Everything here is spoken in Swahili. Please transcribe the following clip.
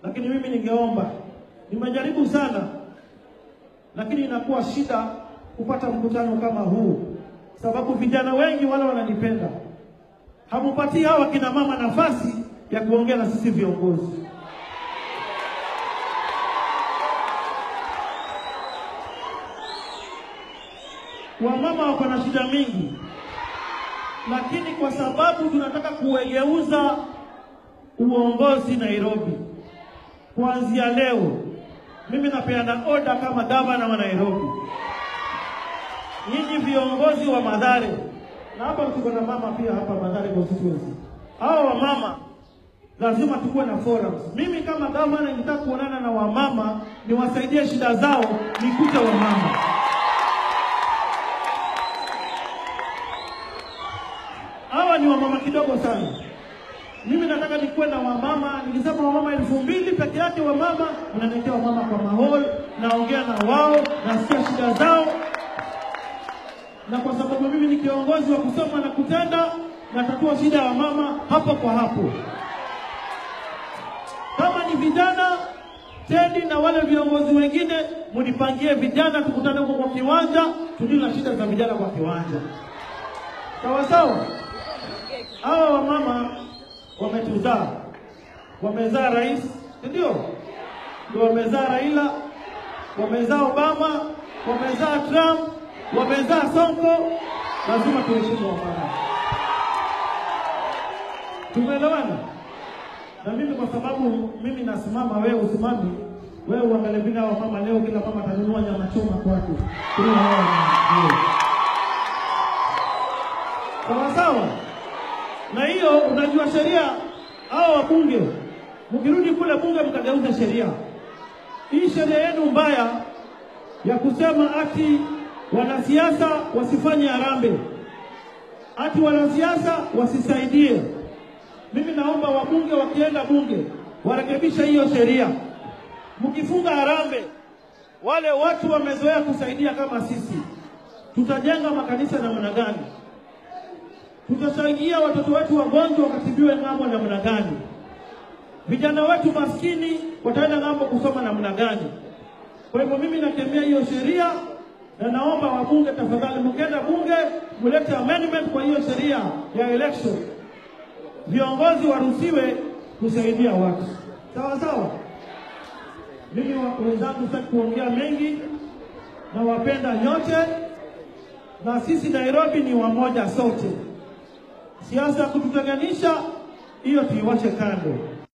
lakini mimi ningeomba, nimejaribu sana, lakini inakuwa shida kupata mkutano kama huu, sababu vijana wengi wale wananipenda, hamupatii hawa kina mama nafasi ya kuongea na sisi viongozi. Wamama wako na shida mingi, lakini kwa sababu tunataka kuegeuza uongozi Nairobi, kuanzia leo mimi napeana oda kama gavana wa Nairobi, nyinyi viongozi wa Madhare, na hapa tuko na mama pia hapa Madhare constituency, hawa wamama lazima tukuwe na forums. Mimi kama gavana nitaka kuonana na wamama, niwasaidie shida zao, nikute wamama hawa ni wamama kidogo sana. Mimi nataka nikuwe na wamama, nikisema wamama elfu mbili peke yake wamama, unaniletea wamama kwa mahol, naongea na wao, nasikia shida zao, na kwa sababu mimi ni kiongozi wa kusoma na kutenda, natatua shida ya wamama hapo kwa hapo. Kama ni vijana Tedi na wale viongozi wengine, munipangie vijana, tukutane huko kwa kiwanja, tudili na shida za vijana kwa kiwanja, sawa sawa. Hawa wamama wametuzaa, wamezaa rais, si ndio? Ndio wamezaa Raila, wamezaa Obama, wamezaa Trump, wamezaa Sonko. Lazima tuheshimu wamama, tumeelewana? Na mimi kwa sababu mimi nasimama, wewe usimami, wewe uangalie vile hawa mama leo, kila mama atanunua nyama choma kwake, Kila hawa ni- sawa sawa na hiyo unajua sheria, hao wabunge mkirudi kule bunge mkageuza sheria hii, sheria yenu mbaya ya kusema ati wanasiasa wasifanye harambee, ati wanasiasa wasisaidie. Mimi naomba wabunge wakienda bunge warekebishe hiyo sheria. Mkifunga harambee, wale watu wamezoea kusaidia kama sisi, tutajenga makanisa namna gani? tutasaidia watoto wetu wagonjwa wakatibiwe ng'ambo namna gani? Vijana wetu maskini wataenda ng'ambo kusoma namna gani? Kwa hivyo mimi nakemea hiyo sheria na naomba wabunge, tafadhali, mkienda bunge mulete amendment kwa hiyo sheria ya election, viongozi waruhusiwe kusaidia watu sawa sawa. Mimi wa- wenzangu, sitaki kuongea mengi, na wapenda nyote, na sisi Nairobi ni wamoja sote. Siasa ya kututenganisha hiyo tuiwache kando.